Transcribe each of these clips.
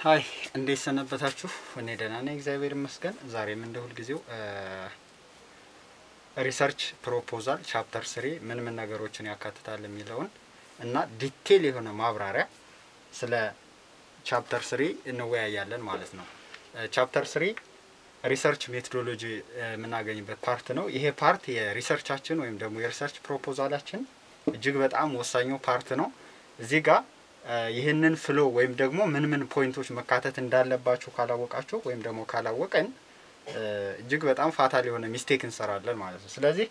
ሀይ እንዴት ሰነበታችሁ? እኔ ደህና ነኝ፣ እግዚአብሔር ይመስገን። ዛሬም እንደ ሁልጊዜው ሪሰርች ፕሮፖዛል ቻፕተር ስሪ ምን ምን ነገሮችን ያካትታል የሚለውን እና ዲቴል የሆነ ማብራሪያ ስለ ቻፕተር ስሪ እንወያያለን ማለት ነው። ቻፕተር ስሪ ሪሰርች ሜቶዶሎጂ የምናገኝበት ፓርት ነው። ይሄ ፓርት የሪሰርቻችን ወይም ደግሞ የሪሰርች ፕሮፖዛላችን እጅግ በጣም ወሳኙ ፓርት ነው። እዚህ ጋር ይህንን ፍሎ ወይም ደግሞ ምን ምን ፖይንቶች መካተት እንዳለባችሁ ካላወቃችሁ ወይም ደግሞ ካላወቀን እጅግ በጣም ፋታል የሆነ ሚስቴክ እንሰራለን ማለት ነው። ስለዚህ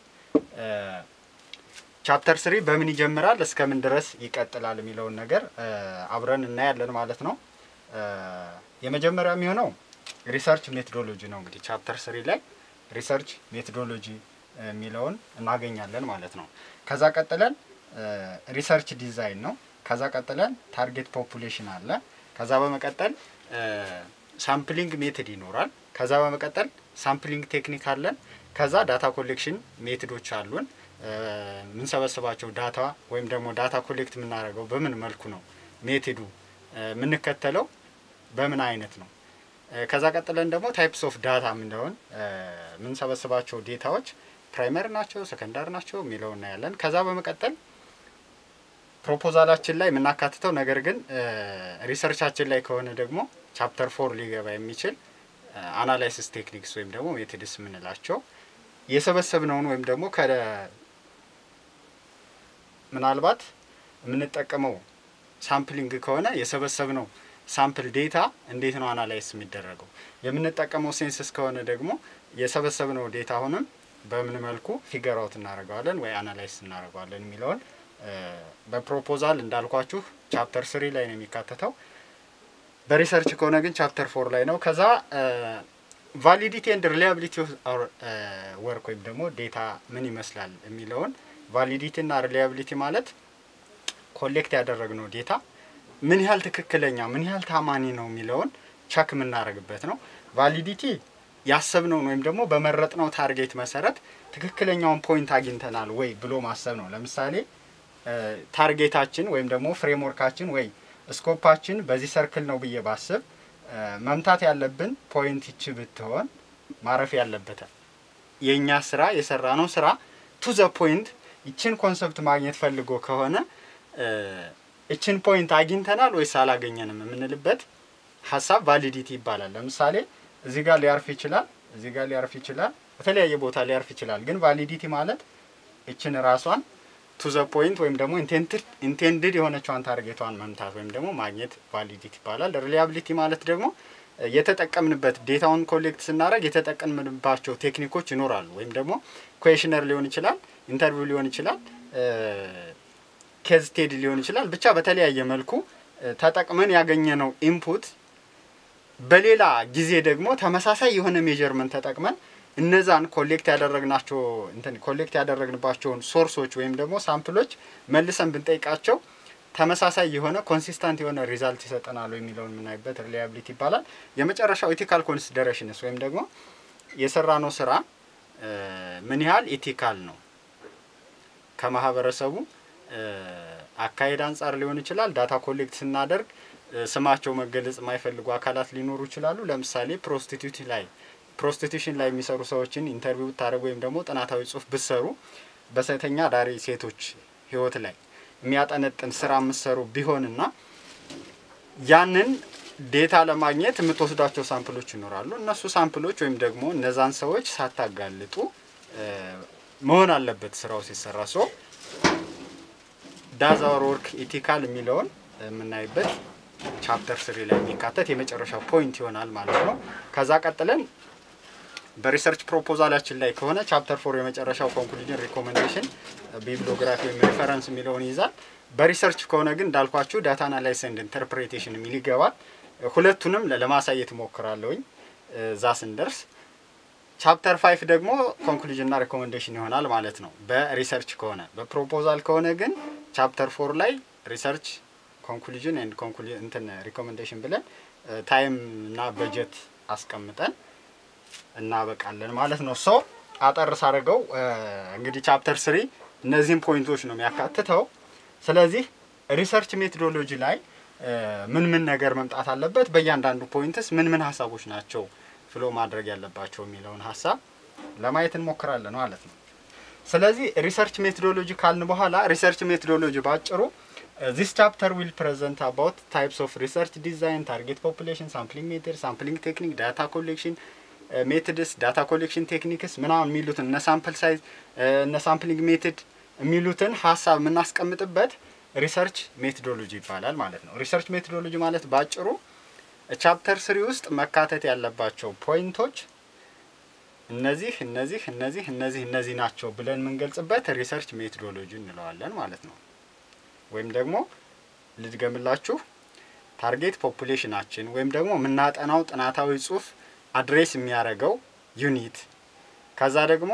ቻፕተር ስሪ በምን ይጀምራል እስከ ምን ድረስ ይቀጥላል የሚለውን ነገር አብረን እናያለን ማለት ነው። የመጀመሪያ የሚሆነው ሪሰርች ሜቶዶሎጂ ነው። እንግዲህ ቻፕተር ስሪ ላይ ሪሰርች ሜቶዶሎጂ የሚለውን እናገኛለን ማለት ነው። ከዛ ቀጥለን ሪሰርች ዲዛይን ነው። ከዛ ቀጥለን ታርጌት ፖፑሌሽን አለ። ከዛ በመቀጠል ሳምፕሊንግ ሜትድ ይኖራል። ከዛ በመቀጠል ሳምፕሊንግ ቴክኒክ አለን። ከዛ ዳታ ኮሌክሽን ሜትዶች አሉን። የምንሰበስባቸው ዳታ ወይም ደግሞ ዳታ ኮሌክት የምናደርገው በምን መልኩ ነው፣ ሜትዱ የምንከተለው በምን አይነት ነው። ከዛ ቀጥለን ደግሞ ታይፕስ ኦፍ ዳታ የምንለውን የምንሰበስባቸው ዴታዎች ፕራይመሪ ናቸው፣ ሰከንዳሪ ናቸው የሚለው እናያለን። ከዛ በመቀጠል ፕሮፖዛላችን ላይ የምናካትተው ነገር ግን ሪሰርቻችን ላይ ከሆነ ደግሞ ቻፕተር ፎር ሊገባ የሚችል አናላይሲስ ቴክኒክስ ወይም ደግሞ ሜትድስ የምንላቸው የሰበሰብነውን ወይም ደግሞ ከ ምናልባት የምንጠቀመው ሳምፕሊንግ ከሆነ የሰበሰብነው ሳምፕል ዴታ እንዴት ነው አናላይስ የሚደረገው? የምንጠቀመው ሴንስስ ከሆነ ደግሞ የሰበሰብነው ዴታ አሁንም በምን መልኩ ፊገር አውት እናደርገዋለን ወይ አናላይስ እናደርገዋለን የሚለውን በፕሮፖዛል እንዳልኳችሁ ቻፕተር ስሪ ላይ ነው የሚካተተው። በሪሰርች ከሆነ ግን ቻፕተር ፎር ላይ ነው። ከዛ ቫሊዲቲ ኤንድ ሪሊያቢሊቲ ወርክ ወይም ደግሞ ዴታ ምን ይመስላል የሚለውን ቫሊዲቲ እና ሪሊያቢሊቲ ማለት ኮሌክት ያደረግነው ዴታ ምን ያህል ትክክለኛ ምን ያህል ታማኒ ነው የሚለውን ቸክ የምናደርግበት ነው። ቫሊዲቲ ያሰብነውን ወይም ደግሞ በመረጥነው ታርጌት መሰረት ትክክለኛውን ፖይንት አግኝተናል ወይ ብሎ ማሰብ ነው። ለምሳሌ ታርጌታችን ወይም ደግሞ ፍሬምወርካችን ወይ ስኮፓችን በዚህ ሰርክል ነው ብዬ ባስብ መምታት ያለብን ፖይንት ይች ብትሆን ማረፍ ያለበታል። የእኛ ስራ የሰራ ነው ስራ ቱ ዘ ፖይንት ይችን ኮንሰፕት ማግኘት ፈልጎ ከሆነ እችን ፖይንት አግኝተናል ወይስ አላገኘንም የምንልበት ሀሳብ ቫሊዲቲ ይባላል። ለምሳሌ እዚህ ጋር ሊያርፍ ይችላል፣ እዚህ ጋር ሊያርፍ ይችላል፣ በተለያየ ቦታ ሊያርፍ ይችላል። ግን ቫሊዲቲ ማለት እችን ራሷን ቱ ዘ ፖይንት ወይም ደግሞ ኢንቴንድድ የሆነችዋን ታርጌቷን መምታት ወይም ደግሞ ማግኘት ቫሊዲቲ ይባላል። ሪሊያቢሊቲ ማለት ደግሞ የተጠቀምንበት ዴታውን ኮሌክት ስናደርግ የተጠቀምንባቸው ቴክኒኮች ይኖራሉ። ወይም ደግሞ ኩዌሽነር ሊሆን ይችላል፣ ኢንተርቪው ሊሆን ይችላል፣ ኬዝ ስቴዲ ሊሆን ይችላል። ብቻ በተለያየ መልኩ ተጠቅመን ያገኘነው ኢንፑት በሌላ ጊዜ ደግሞ ተመሳሳይ የሆነ ሜጀርመንት ተጠቅመን እነዛን ኮሌክት ያደረግናቸው እንትን ኮሌክት ያደረግንባቸውን ሶርሶች ወይም ደግሞ ሳምፕሎች መልሰን ብንጠይቃቸው ተመሳሳይ የሆነ ኮንሲስታንት የሆነ ሪዛልት ይሰጠናሉ የሚለውን የምናይበት ሪላያቢሊቲ ይባላል። የመጨረሻው ኢቲካል ኮንሲደሬሽንስ ወይም ደግሞ የሰራነው ስራ ምን ያህል ኢቲካል ነው ከማህበረሰቡ አካሄድ አንጻር ሊሆን ይችላል። ዳታ ኮሌክት ስናደርግ ስማቸው መገለጽ የማይፈልጉ አካላት ሊኖሩ ይችላሉ። ለምሳሌ ፕሮስቲቱት ላይ ፕሮስቲቱሽን ላይ የሚሰሩ ሰዎችን ኢንተርቪው ብታደርጉ ወይም ደግሞ ጥናታዊ ጽሁፍ ብትሰሩ በሴተኛ አዳሪ ሴቶች ህይወት ላይ የሚያጠነጥን ስራ የምትሰሩ ቢሆንና ያንን ዴታ ለማግኘት የምትወስዷቸው ሳምፕሎች ይኖራሉ። እነሱ ሳምፕሎች ወይም ደግሞ እነዛን ሰዎች ሳታጋልጡ መሆን አለበት ስራው ሲሰራ ሶ ዳዝ አወር ወርክ ኢቲካል የሚለውን የምናይበት ቻፕተር ስሪ ላይ የሚካተት የመጨረሻ ፖይንት ይሆናል ማለት ነው። ከዛ ቀጥለን በሪሰርች ፕሮፖዛላችን ላይ ከሆነ ቻፕተር ፎር የመጨረሻው ኮንክሉዥን ሪኮሜንዴሽን ቢብሊዮግራፊ ወይም ሪፈረንስ የሚለውን ይይዛል። በሪሰርች ከሆነ ግን እንዳልኳችሁ ዳታ አናላይስ ኤንድ ኢንተርፕሬቴሽን የሚል ይገባል። ሁለቱንም ለማሳየት እሞክራለሁኝ እዛ ስንደርስ። ቻፕተር ፋይቭ ደግሞ ኮንክሉዥንና ሪኮሜንዴሽን ይሆናል ማለት ነው በሪሰርች ከሆነ። በፕሮፖዛል ከሆነ ግን ቻፕተር ፎር ላይ ሪሰርች ኮንክሉዥን ኤንድ እንትን ሪኮሜንዴሽን ብለን ታይም እና በጀት አስቀምጠን እናበቃለን ማለት ነው። ሶ አጠር ሳደርገው እንግዲህ ቻፕተር ስሪ እነዚህም ፖይንቶች ነው የሚያካትተው። ስለዚህ ሪሰርች ሜቶዶሎጂ ላይ ምን ምን ነገር መምጣት አለበት፣ በእያንዳንዱ ፖይንትስ ምን ምን ሀሳቦች ናቸው ፍሎ ማድረግ ያለባቸው የሚለውን ሀሳብ ለማየት እንሞክራለን ማለት ነው። ስለዚህ ሪሰርች ሜቶዶሎጂ ካልን በኋላ ሪሰርች ሜቶዶሎጂ ባጭሩ ዚስ ቻፕተር ዊል ፕሬዘንት አባውት ታይፕስ ኦፍ ሪሰርች ዲዛይን፣ ታርጌት ፖፑሌሽን፣ ሳምፕሊንግ ሜትድ፣ ሳምፕሊንግ ቴክኒክ፣ ዳታ ኮሌክሽን ሜትድስ፣ ዳታ ኮሌክሽን ቴክኒክስ ምናምን የሚሉትን እነ ሳምፕል ሳይዝ እነ ሳምፕሊንግ ሜትድ የሚሉትን ሀሳብ የምናስቀምጥበት ሪሰርች ሜቶዶሎጂ ይባላል ማለት ነው። ሪሰርች ሜቶዶሎጂ ማለት ባጭሩ ቻፕተር ስሪ ውስጥ መካተት ያለባቸው ፖይንቶች እነዚህ እነዚህ እነዚህ እነዚህ እነዚህ ናቸው ብለን የምንገልጽበት ሪሰርች ሜቶዶሎጂ እንለዋለን ማለት ነው። ወይም ደግሞ ልድገምላችሁ፣ ታርጌት ፖፑሌሽናችን ወይም ደግሞ የምናጠናው ጥናታዊ ጽሁፍ አድሬስ የሚያደርገው ዩኒት ከዛ ደግሞ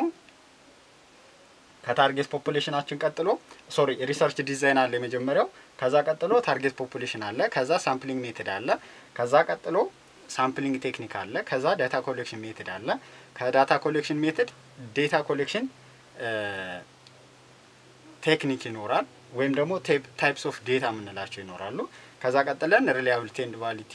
ከታርጌት ፖፑሌሽናችን ቀጥሎ ሶሪ ሪሰርች ዲዛይን አለ የመጀመሪያው። ከዛ ቀጥሎ ታርጌት ፖፑሌሽን አለ። ከዛ ሳምፕሊንግ ሜትድ አለ። ከዛ ቀጥሎ ሳምፕሊንግ ቴክኒክ አለ። ከዛ ዳታ ኮሌክሽን ሜትድ አለ። ከዳታ ኮሌክሽን ሜትድ ዴታ ኮሌክሽን ቴክኒክ ይኖራል፣ ወይም ደግሞ ታይፕስ ኦፍ ዴታ የምንላቸው ይኖራሉ። ከዛ ቀጥለን ሪላያብሊቲ ኤንድ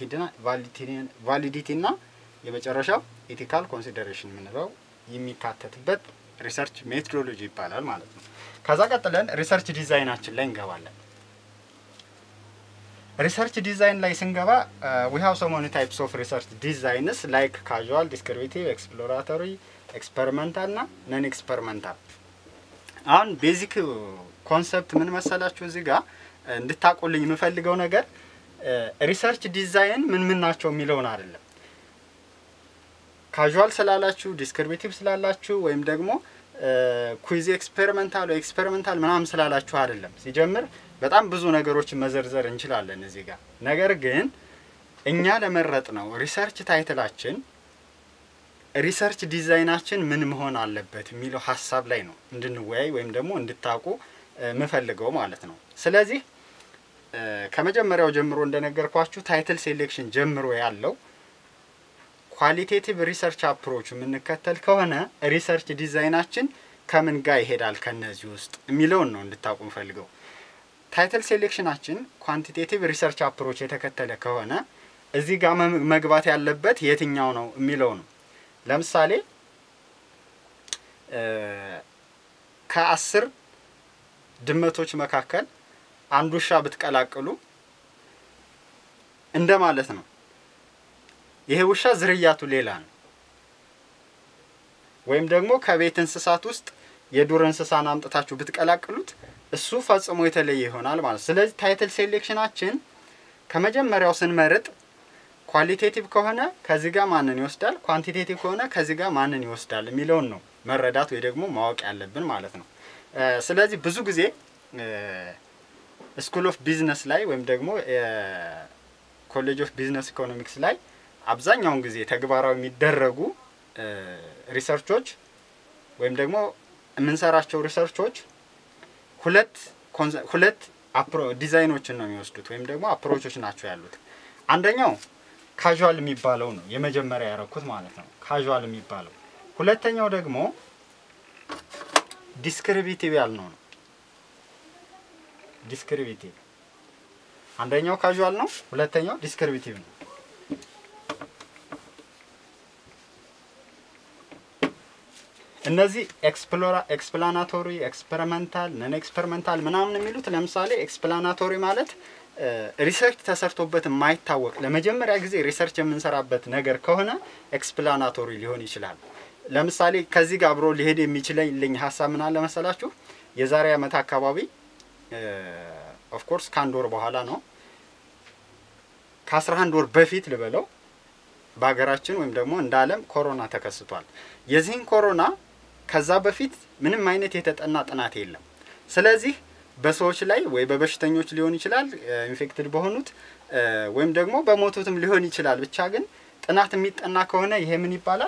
ቫሊዲቲ እና የመጨረሻው ኢቲካል ኮንሲደሬሽን የምንለው የሚካተትበት ሪሰርች ሜቶዶሎጂ ይባላል ማለት ነው። ከዛ ቀጥለን ሪሰርች ዲዛይናችን ላይ እንገባለን። ሪሰርች ዲዛይን ላይ ስንገባ ዊ ሃቭ ሶ ሜኒ ታይፕስ ኦፍ ሪሰርች ዲዛይንስ ላይክ ካዥዋል፣ ዲስክሪቢቲቭ፣ ኤክስፕሎራቶሪ፣ ኤክስፐሪመንታል እና ነን ኤክስፐሪመንታል። አሁን ቤዚክ ኮንሰፕት ምን መሰላችሁ እዚህ ጋር እንድታቆልኝ የምፈልገው ነገር ሪሰርች ዲዛይን ምን ምን ናቸው የሚለውን አይደለም ካዥዋል ስላላችሁ ዲስክሪቢቲቭ ስላላችሁ ወይም ደግሞ ኩዊዝ ኤክስፔሪመንታል ኤክስፔሪመንታል ምናምን ስላላችሁ አይደለም። ሲጀምር በጣም ብዙ ነገሮችን መዘርዘር እንችላለን እዚህ ጋር። ነገር ግን እኛ ለመረጥ ነው ሪሰርች ታይትላችን ሪሰርች ዲዛይናችን ምን መሆን አለበት የሚለው ሀሳብ ላይ ነው እንድንወያይ ወይም ደግሞ እንድታውቁ የምፈልገው ማለት ነው። ስለዚህ ከመጀመሪያው ጀምሮ እንደነገርኳችሁ ታይትል ሴሌክሽን ጀምሮ ያለው ኳሊቴቲቭ ሪሰርች አፕሮች የምንከተል ከሆነ ሪሰርች ዲዛይናችን ከምን ጋር ይሄዳል ከነዚህ ውስጥ የሚለውን ነው እንድታውቁ ፈልገው። ታይትል ሴሌክሽናችን ኳንቲቴቲቭ ሪሰርች አፕሮች የተከተለ ከሆነ እዚህ ጋር መግባት ያለበት የትኛው ነው የሚለው ነው። ለምሳሌ ከአስር ድመቶች መካከል አንድ ውሻ ብትቀላቅሉ እንደ ማለት ነው። ይሄ ውሻ ዝርያቱ ሌላ ነው። ወይም ደግሞ ከቤት እንስሳት ውስጥ የዱር እንስሳን አምጥታችሁ ብትቀላቅሉት እሱ ፈጽሞ የተለየ ይሆናል ማለት ነው። ስለዚህ ታይትል ሴሌክሽናችን ከመጀመሪያው ስንመርጥ ኳሊቴቲቭ ከሆነ ከዚህ ጋር ማንን ይወስዳል፣ ኳንቲቴቲቭ ከሆነ ከዚህ ጋር ማንን ይወስዳል የሚለውን ነው መረዳት ወይ ደግሞ ማወቅ ያለብን ማለት ነው። ስለዚህ ብዙ ጊዜ ስኩል ኦፍ ቢዝነስ ላይ ወይም ደግሞ ኮሌጅ ኦፍ ቢዝነስ ኢኮኖሚክስ ላይ አብዛኛውን ጊዜ ተግባራዊ የሚደረጉ ሪሰርቾች ወይም ደግሞ የምንሰራቸው ሪሰርቾች ሁለት ሁለት ዲዛይኖችን ነው የሚወስዱት ወይም ደግሞ አፕሮቾች ናቸው ያሉት። አንደኛው ካዥዋል የሚባለው ነው የመጀመሪያ ያረኩት ማለት ነው፣ ካዥዋል የሚባለው። ሁለተኛው ደግሞ ዲስክሪቢቲቭ ያልነው ነው። ዲስክሪቢቲቭ አንደኛው ካዥዋል ነው፣ ሁለተኛው ዲስክሪቢቲቭ ነው። እነዚህ ኤክስፕላናቶሪ፣ ኤክስፐሪመንታል፣ ነን ኤክስፐሪመንታል ምናምን የሚሉት ለምሳሌ ኤክስፕላናቶሪ ማለት ሪሰርች ተሰርቶበት የማይታወቅ ለመጀመሪያ ጊዜ ሪሰርች የምንሰራበት ነገር ከሆነ ኤክስፕላናቶሪ ሊሆን ይችላል። ለምሳሌ ከዚህ ጋር አብሮ ሊሄድ የሚችለኝ ሀሳብ ምን አለ መሰላችሁ? የዛሬ ዓመት አካባቢ ኦፍኮርስ ከአንድ ወር በኋላ ነው ከአስራ አንድ ወር በፊት ልበለው በሀገራችን ወይም ደግሞ እንደ ዓለም ኮሮና ተከስቷል። የዚህን ኮሮና ከዛ በፊት ምንም አይነት የተጠና ጥናት የለም። ስለዚህ በሰዎች ላይ ወይ በበሽተኞች ሊሆን ይችላል ኢንፌክትድ በሆኑት ወይም ደግሞ በሞቱትም ሊሆን ይችላል። ብቻ ግን ጥናት የሚጠና ከሆነ ይሄ ምን ይባላል?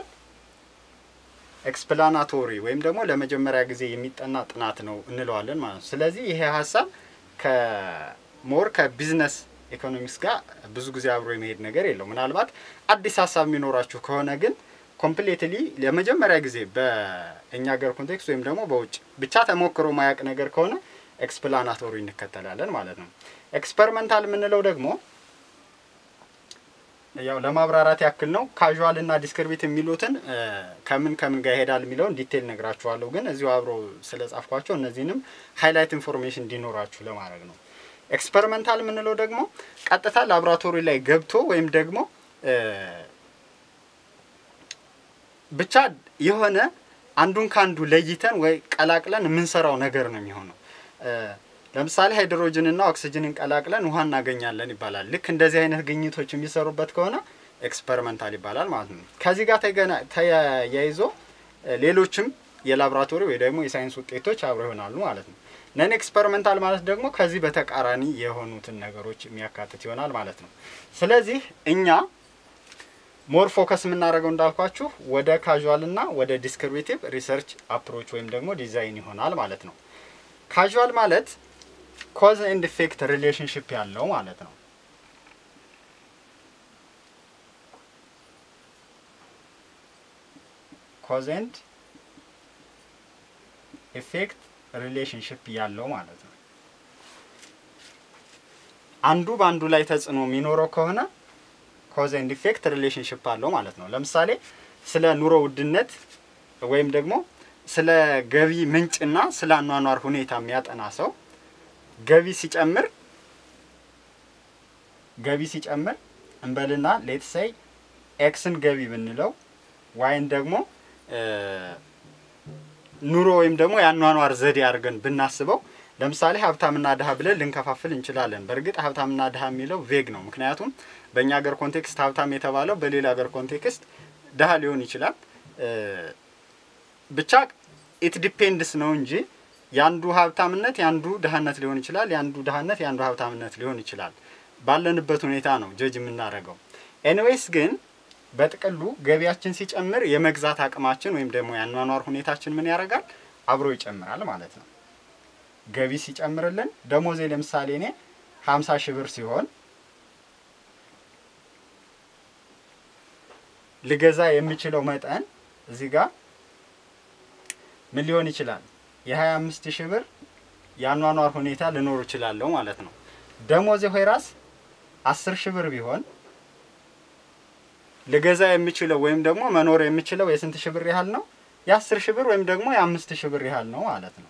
ኤክስፕላናቶሪ ወይም ደግሞ ለመጀመሪያ ጊዜ የሚጠና ጥናት ነው እንለዋለን ማለት ነው። ስለዚህ ይሄ ሀሳብ ከሞር ከቢዝነስ ኢኮኖሚክስ ጋር ብዙ ጊዜ አብሮ የመሄድ ነገር የለው። ምናልባት አዲስ ሀሳብ የሚኖራችሁ ከሆነ ግን ኮምፕሌትሊ ለመጀመሪያ ጊዜ በእኛ ሀገር ኮንቴክስት ወይም ደግሞ በውጭ ብቻ ተሞክሮ ማያቅ ነገር ከሆነ ኤክስፕላናቶሪ እንከተላለን ማለት ነው። ኤክስፐሪመንታል የምንለው ደግሞ ያው ለማብራራት ያክል ነው። ካዥዋል እና ዲስክሪቢት የሚሉትን ከምን ከምን ጋር ይሄዳል የሚለውን ዲቴል ነግራችኋለሁ። ግን እዚሁ አብሮ ስለ ጻፍኳቸው እነዚህንም ሃይላይት ኢንፎርሜሽን እንዲኖራችሁ ለማድረግ ነው። ኤክስፐሪመንታል የምንለው ደግሞ ቀጥታ ላቦራቶሪ ላይ ገብቶ ወይም ደግሞ ብቻ የሆነ አንዱን ከአንዱ ለይተን ወይ ቀላቅለን የምንሰራው ነገር ነው የሚሆነው። ለምሳሌ ሃይድሮጅንና ኦክሲጅንን ቀላቅለን ውሃ እናገኛለን ይባላል። ልክ እንደዚህ አይነት ግኝቶች የሚሰሩበት ከሆነ ኤክስፐሪመንታል ይባላል ማለት ነው። ከዚህ ጋር ተያይዞ ሌሎችም የላቦራቶሪ ወይ ደግሞ የሳይንስ ውጤቶች አብረው ይሆናሉ ማለት ነው። ነን ኤክስፐሪመንታል ማለት ደግሞ ከዚህ በተቃራኒ የሆኑትን ነገሮች የሚያካትት ይሆናል ማለት ነው። ስለዚህ እኛ ሞር ፎከስ የምናደርገው እንዳልኳችሁ ወደ ካዥዋል እና ወደ ዲስክሪቢቲቭ ሪሰርች አፕሮች ወይም ደግሞ ዲዛይን ይሆናል ማለት ነው። ካዥዋል ማለት ኮዝ ኤንድ ኢፌክት ሪሌሽንሽፕ ያለው ማለት ነው። ኮዝ ኤንድ ኢፌክት ሪሌሽንሽፕ ያለው ማለት ነው። አንዱ በአንዱ ላይ ተጽዕኖ የሚኖረው ከሆነ ኮዝ ኤንድ ኢፌክት ሪሌሽንሽፕ አለው ማለት ነው። ለምሳሌ ስለ ኑሮ ውድነት ወይም ደግሞ ስለ ገቢ ምንጭና ስለ አኗኗር ሁኔታ የሚያጠና ሰው ገቢ ሲጨምር ገቢ ሲጨምር እንበልና ሌትሰይ ኤክስን ገቢ ብንለው ዋይን ደግሞ ኑሮ ወይም ደግሞ የአኗኗር ዘዴ አድርገን ብናስበው ለምሳሌ ሀብታምና ድሀ ብለን ልንከፋፍል እንችላለን። በእርግጥ ሀብታምና ድሀ የሚለው ቬግ ነው። ምክንያቱም በእኛ ሀገር ኮንቴክስት ሀብታም የተባለው በሌላ ሀገር ኮንቴክስት ድሀ ሊሆን ይችላል። ብቻ ኢት ዲፔንድስ ነው እንጂ የአንዱ ሀብታምነት የአንዱ ድሀነት ሊሆን ይችላል። የአንዱ ድሀነት የአንዱ ሀብታምነት ሊሆን ይችላል። ባለንበት ሁኔታ ነው ጀጅ የምናደርገው። ኤኒዌይስ ግን በጥቅሉ ገቢያችን ሲጨምር የመግዛት አቅማችን ወይም ደግሞ የአኗኗር ሁኔታችን ምን ያደርጋል? አብሮ ይጨምራል ማለት ነው። ገቢ ሲጨምርልን ደሞዜ ለምሳሌ እኔ ሀምሳ ሺህ ብር ሲሆን ልገዛ የሚችለው መጠን እዚህ ጋር ምን ሊሆን ይችላል? የሀያ አምስት ሺህ ብር የአኗኗር ሁኔታ ልኖር እችላለሁ ማለት ነው። ደሞዜ ሆይራስ አስር ሺህ ብር ቢሆን ልገዛ የሚችለው ወይም ደግሞ መኖር የሚችለው የስንት ሺህ ብር ያህል ነው? የአስር ሺህ ብር ወይም ደግሞ የአምስት ሺህ ብር ያህል ነው ማለት ነው።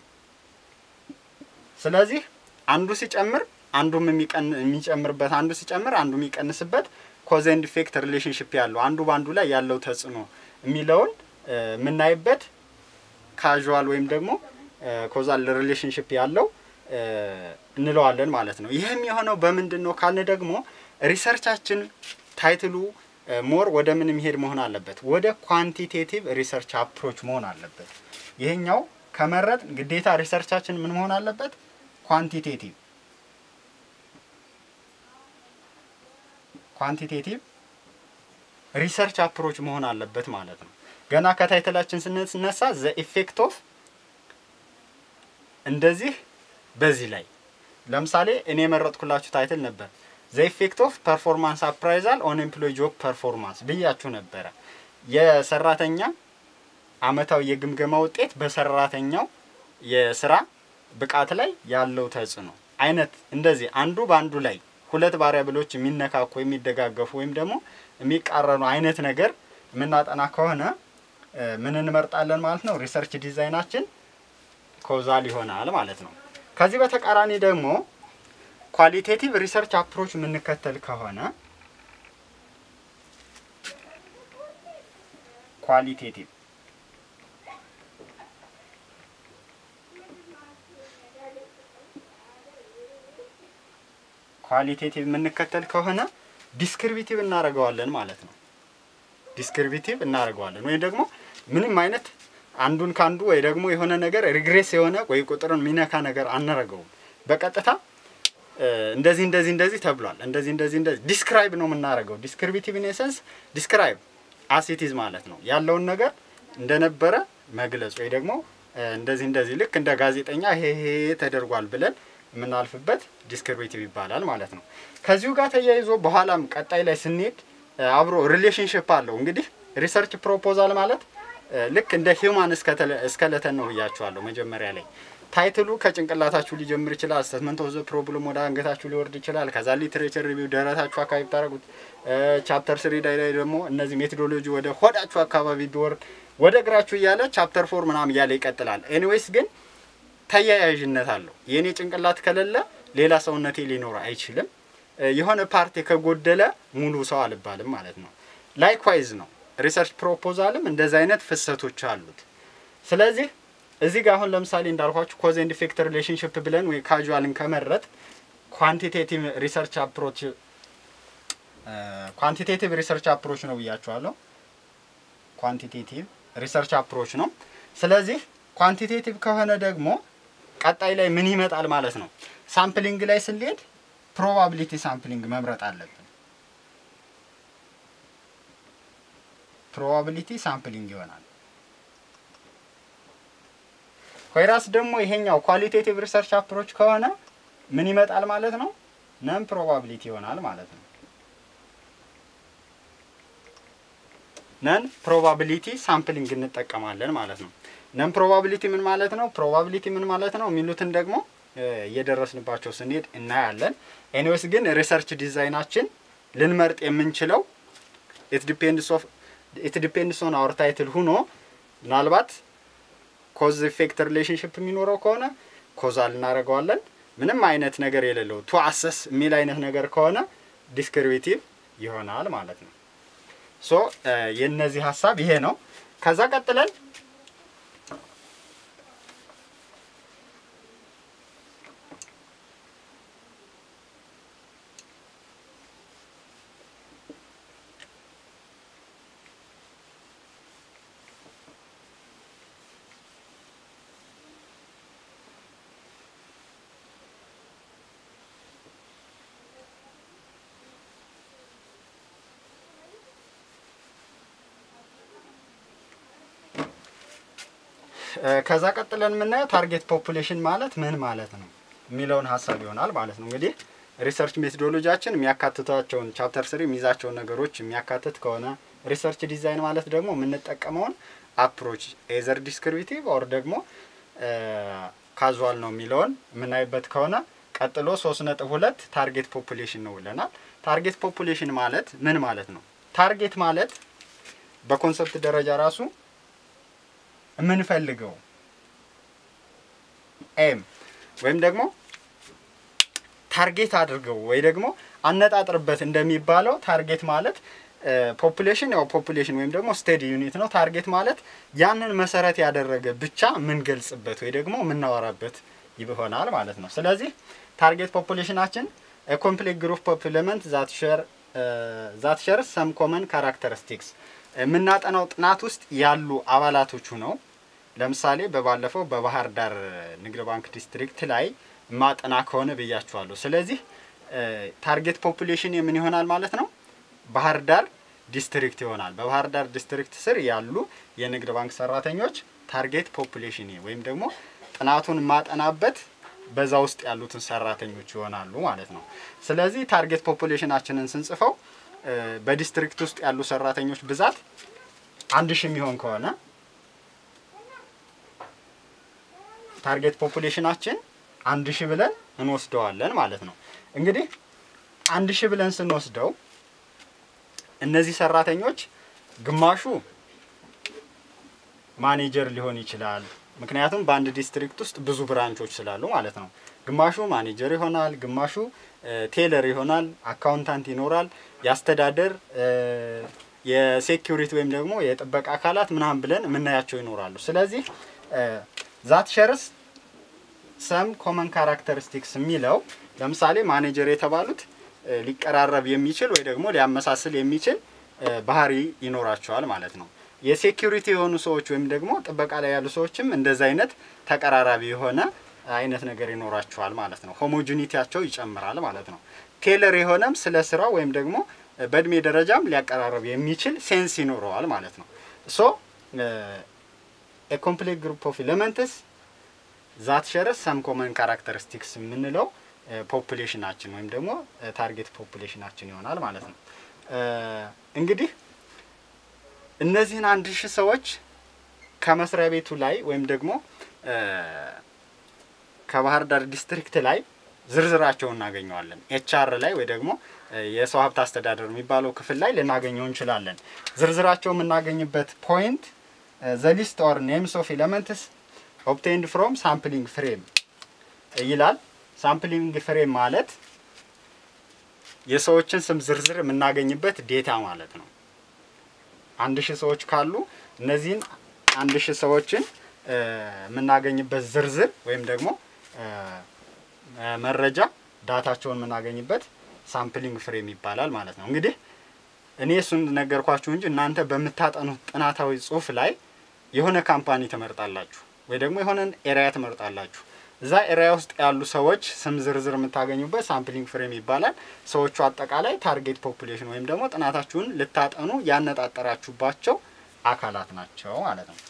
ስለዚህ አንዱ ሲጨምር አንዱም የሚጨምርበት አንዱ ሲጨምር አንዱ የሚቀንስበት ኮዝ ኤንድ ኢፌክት ሪሌሽንሽፕ ያለው አንዱ በአንዱ ላይ ያለው ተጽዕኖ የሚለውን የምናይበት ካዥዋል ወይም ደግሞ ኮዛል ሪሌሽንሽፕ ያለው እንለዋለን ማለት ነው። ይህም የሆነው በምንድን ነው ካልን ደግሞ ሪሰርቻችን ታይትሉ ሞር ወደ ምን የሚሄድ መሆን አለበት? ወደ ኳንቲቴቲቭ ሪሰርች አፕሮች መሆን አለበት። ይሄኛው ከመረጥ ግዴታ ሪሰርቻችን ምን መሆን አለበት? ኳንቲቴቲቭ ኳንቲቴቲቭ ሪሰርች አፕሮች መሆን አለበት ማለት ነው። ገና ከታይትላችን ስንነሳ ዘ ኢፌክት ኦፍ እንደዚህ በዚህ ላይ ለምሳሌ እኔ የመረጥኩላችሁ ታይትል ነበር ዘ ኢፌክት ኦፍ ፐርፎርማንስ አፕራይዛል ኦን ኤምፕሎይ ጆብ ፐርፎርማንስ ብያችሁ ነበረ። የሰራተኛ አመታዊ የግምገማ ውጤት በሰራተኛው የስራ ብቃት ላይ ያለው ተጽዕኖ አይነት እንደዚህ አንዱ በአንዱ ላይ ሁለት ቫሪያብሎች የሚነካኩ የሚደጋገፉ ወይም ደግሞ የሚቃረኑ አይነት ነገር የምናጠና ከሆነ ምን እንመርጣለን ማለት ነው? ሪሰርች ዲዛይናችን ኮዛል ይሆናል ማለት ነው። ከዚህ በተቃራኒ ደግሞ ኳሊቴቲቭ ሪሰርች አፕሮች የምንከተል ከሆነ ኳሊቴቲቭ ኳሊቴቲቭ የምንከተል ከሆነ ዲስክሪቢቲቭ እናደርገዋለን ማለት ነው። ዲስክሪቢቲቭ እናደርገዋለን ወይም ደግሞ ምንም አይነት አንዱን ከአንዱ ወይ ደግሞ የሆነ ነገር ሪግሬስ የሆነ ወይ ቁጥርን የሚነካ ነገር አናረገውም። በቀጥታ እንደዚህ እንደዚህ እንደዚህ ተብሏል፣ እንደዚህ እንደዚህ እንደዚህ ዲስክራይብ ነው የምናደርገው። ዲስክሪቢቲቭ ኢን ኤሰንስ ዲስክራይብ አሲቲዝ ማለት ነው ያለውን ነገር እንደነበረ መግለጽ ወይ ደግሞ እንደዚህ እንደዚህ ልክ እንደ ጋዜጠኛ ይሄ ይሄ ተደርጓል ብለን የምናልፍበት ዲስክሪቢቲቭ ይባላል ማለት ነው። ከዚሁ ጋር ተያይዞ በኋላም ቀጣይ ላይ ስንሄድ አብሮ ሪሌሽንሽፕ አለው። እንግዲህ ሪሰርች ፕሮፖዛል ማለት ልክ እንደ ሂውማን እስከለተን ነው ብያችኋለሁ መጀመሪያ ላይ። ታይትሉ ከጭንቅላታችሁ ሊጀምር ይችላል። ስቴትመንት ኦፍ ዘ ፕሮብለም ወደ አንገታችሁ ሊወርድ ይችላል። ከዛ ሊትሬቸር ሪቪው ደረታችሁ አካባቢ ብታደረጉት፣ ቻፕተር ስሪ ላይ ላይ ደግሞ እነዚህ ሜቶዶሎጂ ወደ ሆዳችሁ አካባቢ ቢወርድ ወደ እግራችሁ እያለ ቻፕተር ፎር ምናምን እያለ ይቀጥላል። ኤኒዌይስ ግን ተያያዥነት አለው። የእኔ ጭንቅላት ከሌለ ሌላ ሰውነቴ ሊኖር አይችልም። የሆነ ፓርቲ ከጎደለ ሙሉ ሰው አልባልም ማለት ነው። ላይክዋይዝ ነው ሪሰርች ፕሮፖዛልም እንደዚህ አይነት ፍሰቶች አሉት። ስለዚህ እዚህ ጋር አሁን ለምሳሌ እንዳልኳችሁ ኮዝ ኤንድ ኢፌክት ሪሌሽንሽፕ ብለን ወይ ካዥዋልን ከመረጥ ኳንቲቴቲቭ ሪሰርች አፕሮች ኳንቲቴቲቭ ሪሰርች አፕሮች ነው ብያችኋለሁ። ኳንቲቴቲቭ ሪሰርች አፕሮች ነው። ስለዚህ ኳንቲቴቲቭ ከሆነ ደግሞ ቀጣይ ላይ ምን ይመጣል ማለት ነው? ሳምፕሊንግ ላይ ስንሄድ ፕሮባቢሊቲ ሳምፕሊንግ መምረጥ አለብን። ፕሮባቢሊቲ ሳምፕሊንግ ይሆናል። ኮይራስ ደግሞ ይሄኛው ኳሊቴቲቭ ሪሰርች አፕሮች ከሆነ ምን ይመጣል ማለት ነው? ነን ፕሮባቢሊቲ ይሆናል ማለት ነው። ነን ፕሮባቢሊቲ ሳምፕሊንግ እንጠቀማለን ማለት ነው። ነን ፕሮባቢሊቲ ምን ማለት ነው? ፕሮባቢሊቲ ምን ማለት ነው? የሚሉትን ደግሞ እየደረስንባቸው ስንሄድ እናያለን። ኤኒዌይስ ግን ሪሰርች ዲዛይናችን ልንመርጥ የምንችለው ኢት ዲፔንድስ ኦፍ ኢት ዲፔንድስ ኦን አወር ታይትል ሁኖ ምናልባት ኮዝ ኢፌክት ሪሌሽንሽፕ የሚኖረው ከሆነ ኮዛል እናደርገዋለን። ምንም አይነት ነገር የሌለው ቱ አሰስ የሚል አይነት ነገር ከሆነ ዲስክሪቢቲቭ ይሆናል ማለት ነው። ሶ የነዚህ ሀሳብ ይሄ ነው። ከዛ ቀጥለን ከዛ ቀጥለን የምናየው ታርጌት ፖፑሌሽን ማለት ምን ማለት ነው የሚለውን ሀሳብ ይሆናል ማለት ነው። እንግዲህ ሪሰርች ሜቶዶሎጂያችን የሚያካትቷቸውን ቻፕተር ስሪ የሚይዛቸውን ነገሮች የሚያካትት ከሆነ ሪሰርች ዲዛይን ማለት ደግሞ የምንጠቀመውን አፕሮች ኤዘር ዲስክሪቢቲቭ ኦር ደግሞ ካዙዋል ነው የሚለውን የምናይበት ከሆነ ቀጥሎ ሶስት ነጥብ ሁለት ታርጌት ፖፑሌሽን ነው ብለናል። ታርጌት ፖፑሌሽን ማለት ምን ማለት ነው? ታርጌት ማለት በኮንሰፕት ደረጃ ራሱ የምንፈልገው ኤም ወይም ደግሞ ታርጌት አድርገው ወይ ደግሞ አነጣጥርበት እንደሚባለው ታርጌት ማለት ፖፑሌሽን ያው ፖፑሌሽን ወይም ደግሞ ስቴዲ ዩኒት ነው። ታርጌት ማለት ያንን መሰረት ያደረገ ብቻ የምንገልጽበት ወይ ደግሞ የምናወራበት ይሆናል ማለት ነው። ስለዚህ ታርጌት ፖፑሌሽናችን ኮምፕሌት ግሩፕ ኦፍ ኤሌመንት ዛት ሼር ዛት ሼር ሰም ኮመን ካራክተሪስቲክስ የምናጠናው ጥናት ውስጥ ያሉ አባላቶቹ ነው። ለምሳሌ በባለፈው በባህር ዳር ንግድ ባንክ ዲስትሪክት ላይ ማጠና ከሆነ ብያችኋለሁ። ስለዚህ ታርጌት ፖፑሌሽን የምን ይሆናል ማለት ነው? ባህር ዳር ዲስትሪክት ይሆናል። በባህር ዳር ዲስትሪክት ስር ያሉ የንግድ ባንክ ሰራተኞች ታርጌት ፖፑሌሽን ወይም ደግሞ ጥናቱን ማጠናበት በዛ ውስጥ ያሉትን ሰራተኞች ይሆናሉ ማለት ነው። ስለዚህ ታርጌት ፖፑሌሽናችንን ስንጽፈው በዲስትሪክት ውስጥ ያሉ ሰራተኞች ብዛት አንድ ሺህ የሚሆን ከሆነ ታርጌት ፖፑሌሽናችን አንድ ሺህ ብለን እንወስደዋለን ማለት ነው። እንግዲህ አንድ ሺህ ብለን ስንወስደው እነዚህ ሰራተኞች ግማሹ ማኔጀር ሊሆን ይችላል። ምክንያቱም በአንድ ዲስትሪክት ውስጥ ብዙ ብራንቾች ስላሉ ማለት ነው። ግማሹ ማኔጀር ይሆናል፣ ግማሹ ቴለር ይሆናል፣ አካውንታንት ይኖራል፣ የአስተዳደር የሴኪሪቲ ወይም ደግሞ የጥበቃ አካላት ምናምን ብለን የምናያቸው ይኖራሉ። ስለዚህ ዛት ሸርስ ሰም ኮመን ካራክተሪስቲክስ የሚለው ለምሳሌ ማኔጀር የተባሉት ሊቀራረብ የሚችል ወይ ደግሞ ሊያመሳስል የሚችል ባህሪ ይኖራቸዋል ማለት ነው። የሴኪሪቲ የሆኑ ሰዎች ወይም ደግሞ ጥበቃ ላይ ያሉ ሰዎችም እንደዚ አይነት ተቀራራቢ የሆነ አይነት ነገር ይኖራቸዋል ማለት ነው። ሆሞጂኒቲያቸው ይጨምራል ማለት ነው። ቴለር የሆነም ስለ ስራው ወይም ደግሞ በእድሜ ደረጃም ሊያቀራረብ የሚችል ሴንስ ይኖረዋል ማለት ነው። ሶ ኮምፕሌት ግሩፕ ኦፍ ኤሌመንትስ ዛት ሸረስ ሰም ኮመን ካራክተሪስቲክስ የምንለው ፖፑሌሽናችን ወይም ደግሞ ታርጌት ፖፑሌሽናችን ይሆናል ማለት ነው። እንግዲህ እነዚህን አንድ ሺህ ሰዎች ከመስሪያ ቤቱ ላይ ወይም ደግሞ ከባህር ዳር ዲስትሪክት ላይ ዝርዝራቸውን እናገኘዋለን። ኤችአር ላይ ወይ ደግሞ የሰው ሀብት አስተዳደር የሚባለው ክፍል ላይ ልናገኘው እንችላለን። ዝርዝራቸው የምናገኝበት ፖይንት ዘ ሊስት ኦር ኔምስ ኦፍ ኤለመንትስ ኦብቴንድ ፍሮም ሳምፕሊንግ ፍሬም ይላል። ሳምፕሊንግ ፍሬም ማለት የሰዎችን ስም ዝርዝር የምናገኝበት ዴታ ማለት ነው። አንድ ሺህ ሰዎች ካሉ እነዚህን አንድ ሺህ ሰዎችን የምናገኝበት ዝርዝር ወይም ደግሞ መረጃ ዳታቸውን የምናገኝበት ሳምፕሊንግ ፍሬም ይባላል ማለት ነው። እንግዲህ እኔ እሱን ነገርኳችሁ እንጂ እናንተ በምታጠኑት ጥናታዊ ጽሑፍ ላይ የሆነ ካምፓኒ ትመርጣላችሁ ወይ ደግሞ የሆነን ኤሪያ ትመርጣላችሁ። እዛ ኤሪያ ውስጥ ያሉ ሰዎች ስም ዝርዝር የምታገኙበት ሳምፕሊንግ ፍሬም ይባላል። ሰዎቹ አጠቃላይ ታርጌት ፖፑሌሽን ወይም ደግሞ ጥናታችሁን ልታጠኑ ያነጣጠራችሁባቸው አካላት ናቸው ማለት ነው።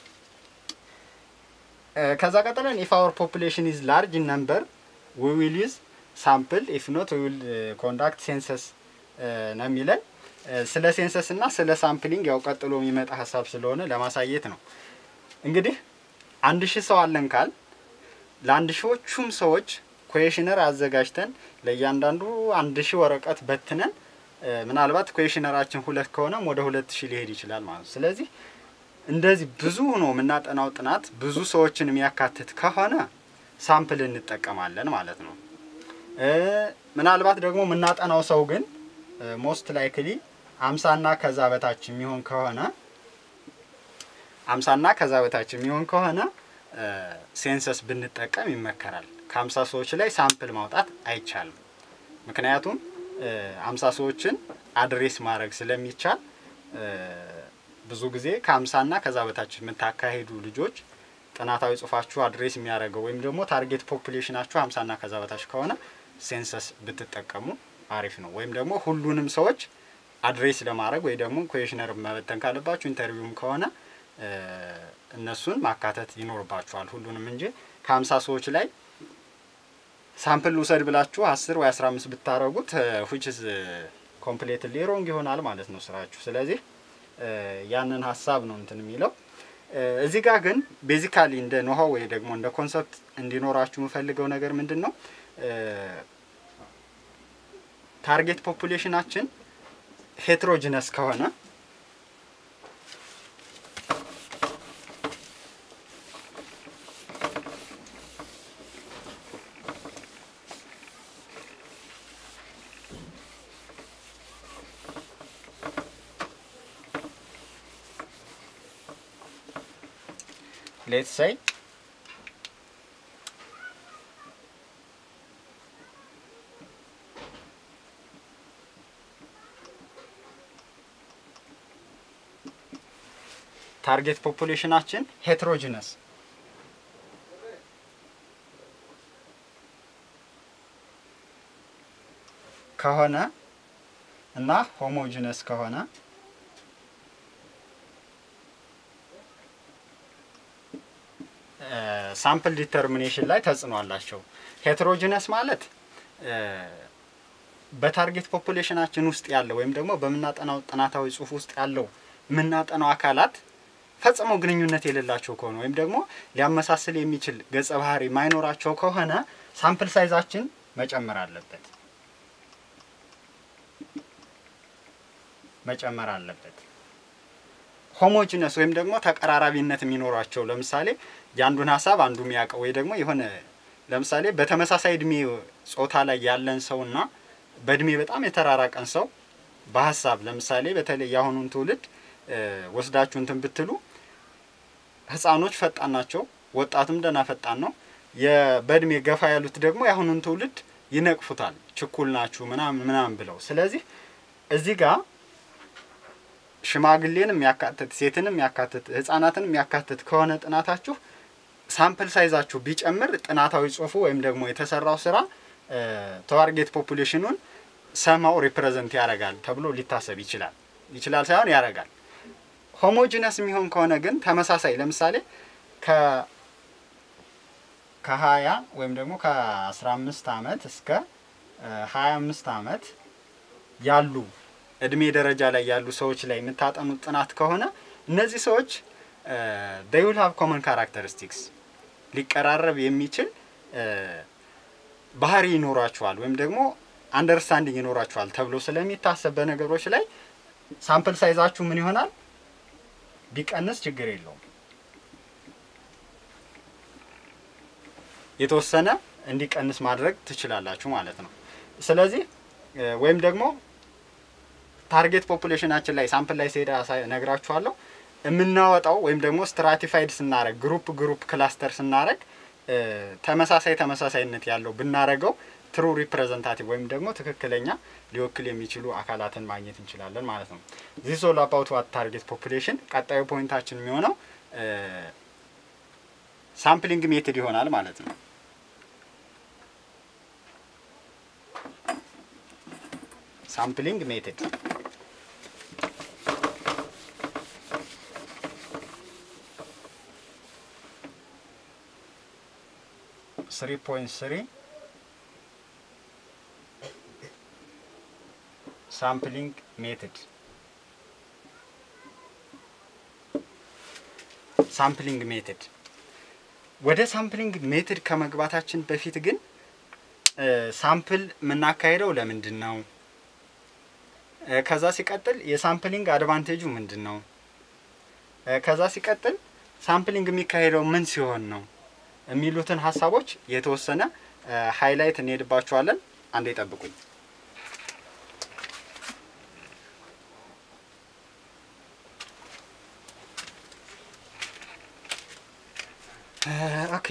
ከዛ ቀጥለን ኢፍ አወር ፖፑሌሽን ኢዝ ላርጅ ነምበር ዊ ዊል ዩዝ ሳምፕል ኢፍ ኖት ዊ ዊል ኮንዳክት ሴንሰስ ነው የሚለን። ስለ ሴንሰስ እና ስለ ሳምፕሊንግ ያው ቀጥሎ የሚመጣ ሀሳብ ስለሆነ ለማሳየት ነው። እንግዲህ አንድ ሺህ ሰው አለን ካል ለአንድ ሺዎቹም ሰዎች ኩዌሽነር አዘጋጅተን ለእያንዳንዱ አንድ ሺህ ወረቀት በትነን ምናልባት ኩዌሽነራችን ሁለት ከሆነም ወደ ሁለት ሺህ ሊሄድ ይችላል ማለት ነው። ስለዚህ እንደዚህ ብዙ ሆኖ የምናጠናው ጥናት ብዙ ሰዎችን የሚያካትት ከሆነ ሳምፕል እንጠቀማለን ማለት ነው። ምናልባት ደግሞ የምናጠናው ሰው ግን ሞስት ላይክሊ አምሳና ከዛ በታች የሚሆን ከሆነ አምሳና ከዛ በታች የሚሆን ከሆነ ሴንሰስ ብንጠቀም ይመከራል። ከአምሳ ሰዎች ላይ ሳምፕል ማውጣት አይቻልም። ምክንያቱም አምሳ ሰዎችን አድሬስ ማድረግ ስለሚቻል ብዙ ጊዜ ከአምሳና ከዛ በታች የምታካሄዱ ልጆች ጥናታዊ ጽሁፋችሁ አድሬስ የሚያደርገው ወይም ደግሞ ታርጌት ፖፑሌሽናችሁ ሀምሳና ከዛ በታች ከሆነ ሴንሰስ ብትጠቀሙ አሪፍ ነው። ወይም ደግሞ ሁሉንም ሰዎች አድሬስ ለማድረግ ወይ ደግሞ ኩዌሽነር መበተን ካለባችሁ ኢንተርቪውም ከሆነ እነሱን ማካተት ይኖርባችኋል ሁሉንም እንጂ ከሀምሳ ሰዎች ላይ ሳምፕል ውሰድ ብላችሁ አስር ወይ አስራ አምስት ብታረጉት ዊችዝ ኮምፕሌትሊ ሮንግ ይሆናል ማለት ነው ስራችሁ። ስለዚህ ያንን ሀሳብ ነው እንትን የሚለው እዚህ ጋር ግን ቤዚካሊ እንደ ኖሃው ወይ ደግሞ እንደ ኮንሰፕት እንዲኖራችሁ የምፈልገው ነገር ምንድን ነው? ታርጌት ፖፑሌሽናችን ሄትሮጂነስ ከሆነ let's say ታርጌት ፖፑሌሽናችን ሄትሮጂነስ ከሆነ እና ሆሞጂነስ ከሆነ ሳምፕል ዲተርሚኔሽን ላይ ተጽዕኖ አላቸው። ሄትሮጂነስ ማለት በታርጌት ፖፑሌሽናችን ውስጥ ያለው ወይም ደግሞ በምናጠናው ጥናታዊ ጽሑፍ ውስጥ ያለው የምናጠናው አካላት ፈጽሞ ግንኙነት የሌላቸው ከሆነ ወይም ደግሞ ሊያመሳስል የሚችል ገጸ ባህሪ ማይኖራቸው ከሆነ ሳምፕል ሳይዛችን መጨመር አለበት መጨመር አለበት። ሆሞጂነስ ወይም ደግሞ ተቀራራቢነት የሚኖራቸው ለምሳሌ የአንዱን ሀሳብ አንዱ የሚያውቀው ወይ ደግሞ የሆነ ለምሳሌ በተመሳሳይ እድሜ ጾታ ላይ ያለን ሰውና በእድሜ በጣም የተራራቀን ሰው በሀሳብ ለምሳሌ በተለይ የአሁኑን ትውልድ ወስዳችሁ እንትን ብትሉ ህፃኖች ፈጣን ናቸው፣ ወጣትም ደህና ፈጣን ነው። በእድሜ ገፋ ያሉት ደግሞ የአሁኑን ትውልድ ይነቅፉታል፣ ችኩል ናችሁ ምናምን ምናምን ብለው። ስለዚህ እዚህ ጋር ሽማግሌን የሚያካትት ሴትን የሚያካትት ህጻናትን የሚያካትት ከሆነ ጥናታችሁ ሳምፕል ሳይዛችሁ ቢጨምር ጥናታዊ ጽሁፉ ወይም ደግሞ የተሰራው ስራ ታርጌት ፖፑሌሽኑን ሰማው ሪፕሬዘንት ያደርጋል ተብሎ ሊታሰብ ይችላል። ይችላል ሳይሆን ያደርጋል። ሆሞጂነስ የሚሆን ከሆነ ግን ተመሳሳይ ለምሳሌ ከ ከሀያ ወይም ደግሞ ከአስራ አምስት አመት እስከ ሀያ አምስት አመት ያሉ እድሜ ደረጃ ላይ ያሉ ሰዎች ላይ የምታጠኑት ጥናት ከሆነ እነዚህ ሰዎች ዴይ ዊል ሃቭ ኮመን ካራክተሪስቲክስ ሊቀራረብ የሚችል ባህሪ ይኖራችኋል ወይም ደግሞ አንደርስታንዲንግ ይኖራችኋል ተብሎ ስለሚታሰብ በነገሮች ላይ ሳምፕል ሳይዛችሁ ምን ይሆናል ቢቀንስ ችግር የለውም። የተወሰነ እንዲቀንስ ማድረግ ትችላላችሁ ማለት ነው። ስለዚህ ወይም ደግሞ ታርጌት ፖፑሌሽናችን ላይ ሳምፕል ላይ ሲሄዳ ነግራችኋለሁ። የምናወጣው ወይም ደግሞ ስትራቲፋይድ ስናረግ ግሩፕ ግሩፕ ክላስተር ስናረግ ተመሳሳይ ተመሳሳይነት ያለው ብናረገው ትሩ ሪፕሬዘንታቲቭ ወይም ደግሞ ትክክለኛ ሊወክል የሚችሉ አካላትን ማግኘት እንችላለን ማለት ነው። ዚስ ኦል አባውት ዋት ታርጌት ፖፑሌሽን። ቀጣዩ ፖይንታችን የሚሆነው ሳምፕሊንግ ሜትድ ይሆናል ማለት ነው። ሳምፕሊንግ ሜትድ ስሪ ፖይንት ስሪ ሳምፕሊንግ ሜትድ ሳምፕሊንግ ሜትድ ወደ ሳምፕሊንግ ሜትድ ከመግባታችን በፊት ግን ሳምፕል የምናካሄደው ለምንድን ነው? ከዛ ሲቀጥል የሳምፕሊንግ አድቫንቴጁ ምንድን ነው? ከዛ ሲቀጥል ሳምፕሊንግ የሚካሄደው ምን ሲሆን ነው የሚሉትን ሀሳቦች የተወሰነ ሃይላይት እንሄድባቸዋለን። አንዴ ጠብቁኝ። ኦኬ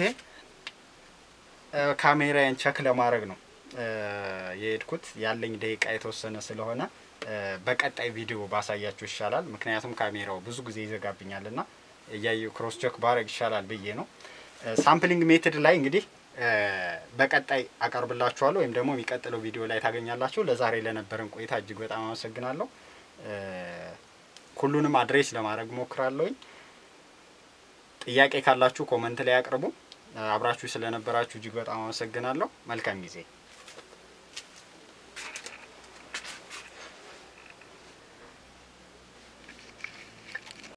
ካሜራዬን ቸክ ለማድረግ ነው የሄድኩት። ያለኝ ደቂቃ የተወሰነ ስለሆነ በቀጣይ ቪዲዮ ባሳያችሁ ይሻላል። ምክንያቱም ካሜራው ብዙ ጊዜ ይዘጋብኛል እና እያየሁ ክሮስ ቸክ ባረግ ይሻላል ብዬ ነው። ሳምፕሊንግ ሜትድ ላይ እንግዲህ በቀጣይ አቀርብላችኋለሁ ወይም ደግሞ የሚቀጥለው ቪዲዮ ላይ ታገኛላችሁ። ለዛሬ ለነበረን ቆይታ እጅግ በጣም አመሰግናለሁ። ሁሉንም አድሬስ ለማድረግ ሞክራለሁኝ። ጥያቄ ካላችሁ ኮመንት ላይ አቅርቡ። አብራችሁ ስለነበራችሁ እጅግ በጣም አመሰግናለሁ። መልካም ጊዜ